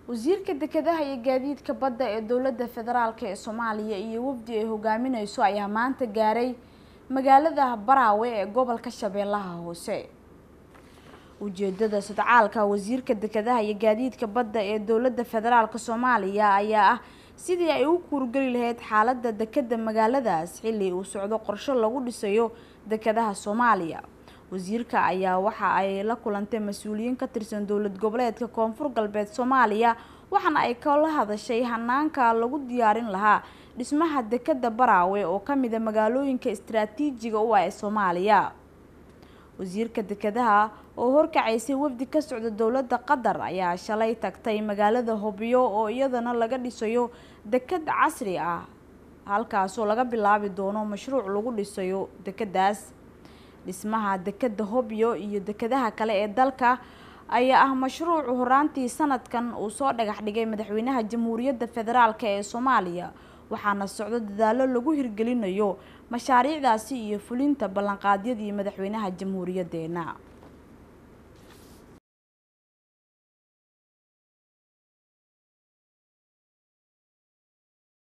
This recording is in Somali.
wasiirka dekedaha iyo gaadiidka badda ee dowladda federaalk ee soomaaliya iyo wafdi ay hogaamineyso ayaa maanta gaaray magaalada baraawe ee gobolka shabeellaha hoose ujeedada sodcaalka wasiirka dekedaha iyo gaadiidka badda ee dowladda federaalk soomaaliya ayaa ah sidii ay u kuurgeli lahayd xaaladda dekeda magaaladaas xilli uu socdo qorsho lagu dhisayo dekedaha soomaaliya wasiirka ayaa waxa ay la kulantay mas-uuliyiin ka tirsan dowlad goboleedka koonfur galbeed soomaaliya waxaana ay kala hadashay hanaanka lagu diyaarin lahaa dhismaha dekeda baraawe oo kamida magaalooyinka istaraatiijiga u ah ee soomaaliya wasiirka dekedaha oo horkacaysay wafdi ka socda dowladda qatar ayaa shalay tagtay magaalada hobyo oo iyadana laga dhisayo deked casri ah halkaasoo laga bilaabi doono mashruuc lagu dhisayo dekedaas dhismaha dekeda hobyo iyo dekedaha kale ee dalka ayaa ah mashruucu horaantii sanadkan uu soo dhagax dhigay madaxweynaha jamhuuriyadda federaalk ee soomaaliya waxaana socdo dadaalo lagu hirgelinayo mashaariicdaasi iyo fulinta ballanqaadyadii madaxweynaha jamhuuriyadeena